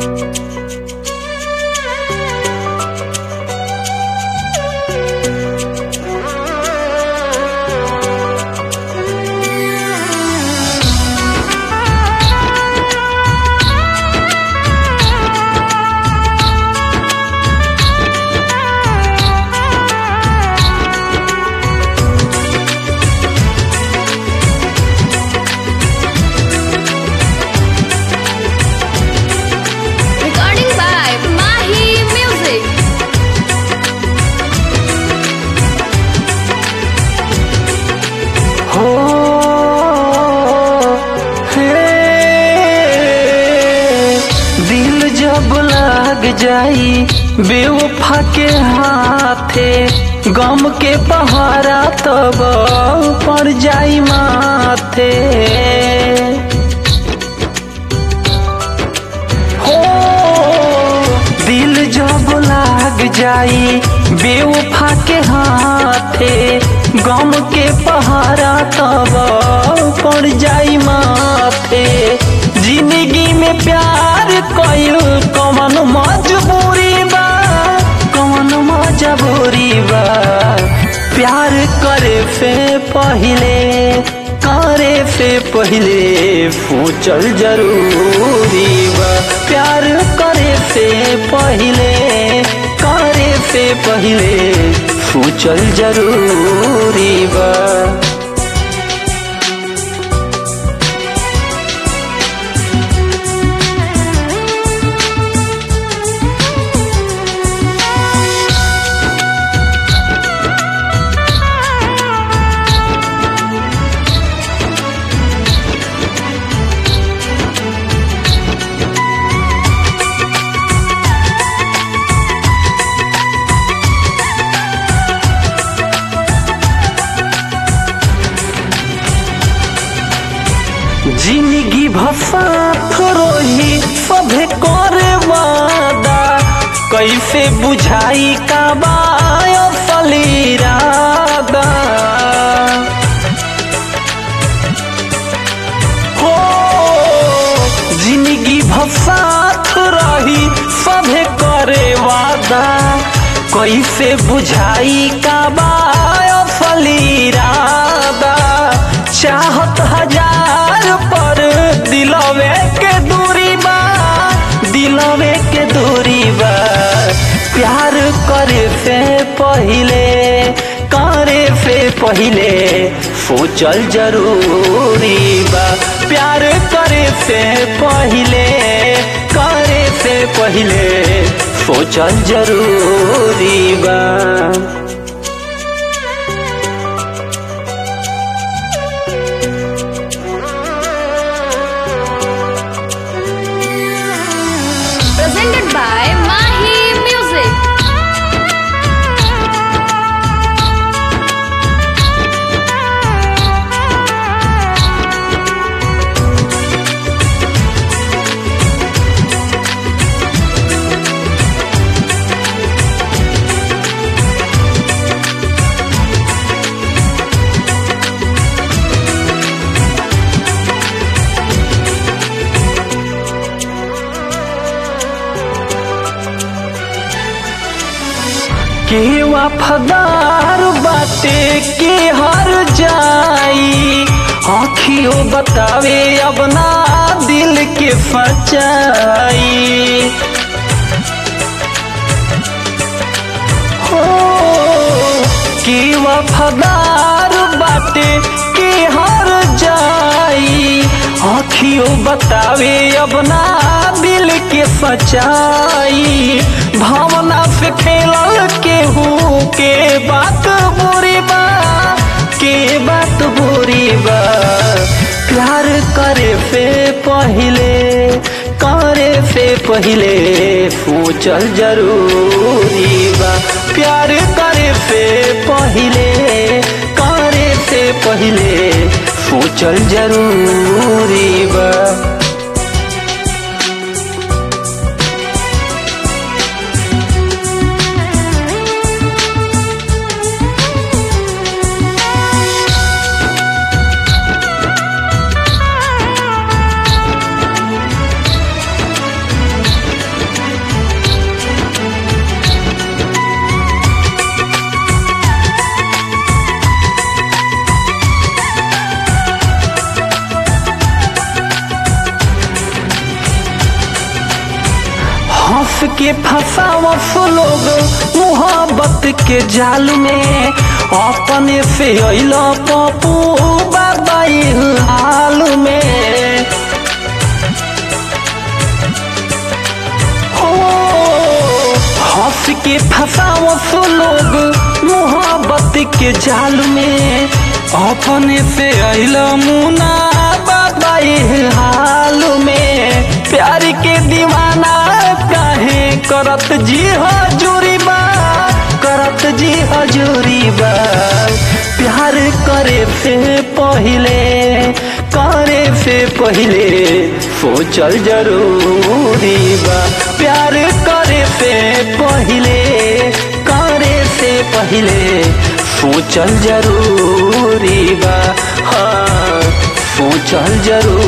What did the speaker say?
Recording by Mahi Music. हो हे दिल जब लग जाई बेवफा के हाथे गम के पहाड़ा तब पड़ जाई माथे हो दिल जब लाग जाई बेवफा के हाथे गम के पहाड़ा तब पड़ जाई माथे जिंदगी में प्यार कइल कवन मजबूरी बा कवन मजबूरी बा प्यार करे से पहिले करे से पहिले सोचल जरूरी बा प्यार करे से पहिले करे से पहिले सोचल जरूरी बा जिंदगी भसात रोही सभे करे वादा कैसे बुझाई का बायो फलीरादा हो जिंदगी भसात रही सभे करे वादा कैसे बुझाई का बायो फलीरादा चाहत हजार पर दिलवे के दूरी बा दिलवे के दूरी बा प्यार करे से पहिले करे से पहिले सोचल जरूरी बा प्यार करे से पहिले करे से पहिले सोचल जरूरी बा Presented by Mahi Music. के वफादार बाटे के हर जाई आँखियों बतावे अब ना दिल के सच्चाई हो के वफादार बाटे के हर जाई आँखियों बतावे अब ना दिल के सच्चाई भावना से खेलल केहू के बात बुरी बा के बात बुरी बा प्यार करे से पहिले करे से पहिले सोचल जरूरी बा प्यार करे से पहिले करे से पहिले सोचल जरूरी बा हंस के फंसावस लोग मोहब्बत के जाल में अपने से अल पप्पू बाबा हाल में हो हंस के फंसावस लोग मोहब्बत के जाल में अपने से अल मुना बाबा हाल में प्यार के दीवाना काहे करत जी हजूरी बा करत जी हजूरी बा प्यार करे से पहले करे से पहले सोचल जरूरी बा प्यार करे से पहले करे से पहले सोचल जरूरी बा हाँ सोचल जरूरी